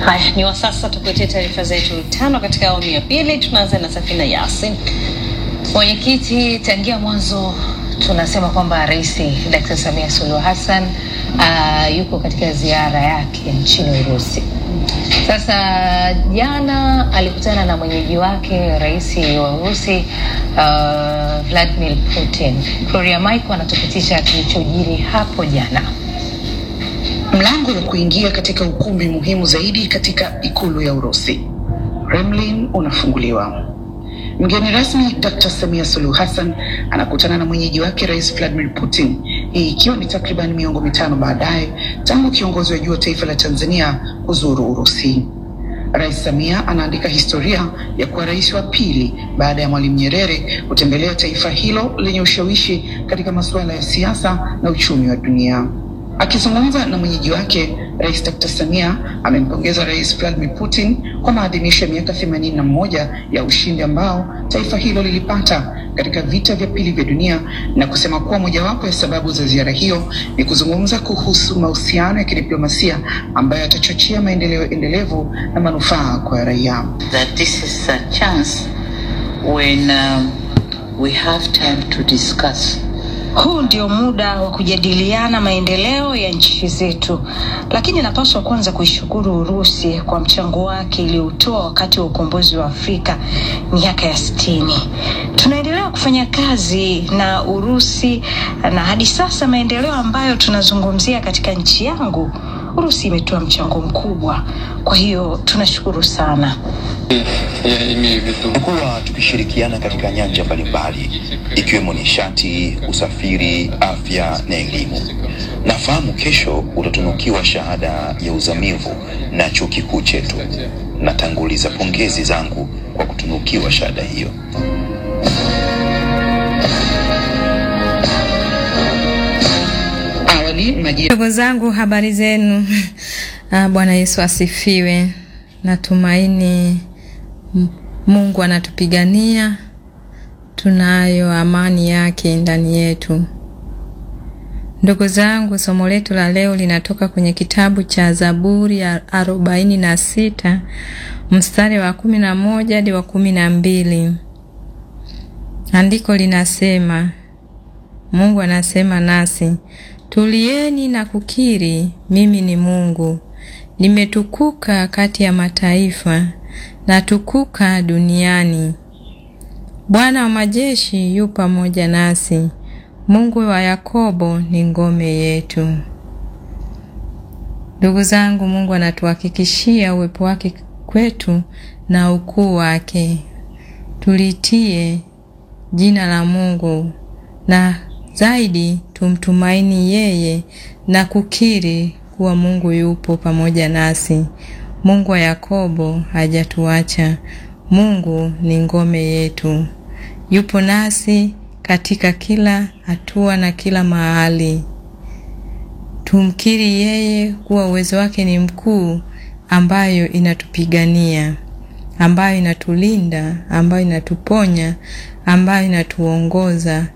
Haya, ni wa sasa tukuletea taarifa zetu tano katika awamu ya pili. Tunaanza na Safina Yasin. Mwenyekiti, tangia mwanzo tunasema kwamba Rais Dr. Samia Suluhu Hassan uh, yuko katika ziara yake nchini Urusi. Sasa jana alikutana na mwenyeji wake rais wa Urusi uh, Vladimir Putin. Gloria Michael anatupitisha kilichojiri hapo jana. Mlango wa kuingia katika ukumbi muhimu zaidi katika ikulu ya Urusi, Kremlin, unafunguliwa. Mgeni rasmi Dr. Samia Suluhu Hassan anakutana na mwenyeji wake Rais Vladimir Putin, hii ikiwa ni takriban miongo mitano baadaye tangu kiongozi wa juu wa taifa la Tanzania kuzuru Urusi. Rais Samia anaandika historia ya kuwa rais wa pili baada ya Mwalimu Nyerere kutembelea taifa hilo lenye ushawishi katika masuala ya siasa na uchumi wa dunia. Akizungumza na mwenyeji wake, Rais Dr. Samia amempongeza Rais Vladimir Putin kwa maadhimisho ya miaka 81 ya ushindi ambao taifa hilo lilipata katika vita vya pili vya dunia na kusema kuwa mojawapo ya sababu za ziara hiyo ni kuzungumza kuhusu mahusiano ya kidiplomasia ambayo yatachochea maendeleo endelevu na manufaa kwa raia. that this is a chance when um, we have time to discuss Huu ndio muda wa kujadiliana maendeleo ya nchi zetu, lakini napaswa kwanza kuishukuru Urusi kwa mchango wake iliyoutoa wakati wa ukombozi wa Afrika miaka ya sitini. Tunaendelea kufanya kazi na Urusi na hadi sasa maendeleo ambayo tunazungumzia katika nchi yangu, Urusi imetoa mchango mkubwa. Kwa hiyo tunashukuru sana. Я имею в виду Tumekuwa tukishirikiana katika nyanja mbalimbali ikiwemo nishati, usafiri, afya na elimu. Nafahamu kesho utatunukiwa shahada ya uzamivu na chuo kikuu chetu. Natanguliza pongezi zangu kwa kutunukiwa shahada hiyo. Awali majira Ndugu zangu, habari zenu? Ah, Bwana Yesu asifiwe. Natumaini M- Mungu anatupigania, tunayo amani yake ndani yetu. Ndugu zangu, somo letu la leo linatoka kwenye kitabu cha Zaburi ya arobaini na sita mstari wa kumi na moja hadi wa kumi na mbili. Andiko linasema Mungu anasema nasi, tulieni na kukiri, mimi ni Mungu, nimetukuka kati ya mataifa, natukuka duniani. Bwana wa majeshi yu pamoja nasi, Mungu wa Yakobo ni ngome yetu. Ndugu zangu, Mungu anatuhakikishia uwepo wake kwetu na ukuu wake. Tulitie jina la Mungu na zaidi tumtumaini yeye na kukiri kuwa Mungu yupo pamoja nasi. Mungu wa Yakobo hajatuacha. Mungu ni ngome yetu, yupo nasi katika kila hatua na kila mahali. Tumkiri yeye kuwa uwezo wake ni mkuu, ambayo inatupigania, ambayo inatulinda, ambayo inatuponya, ambayo inatuongoza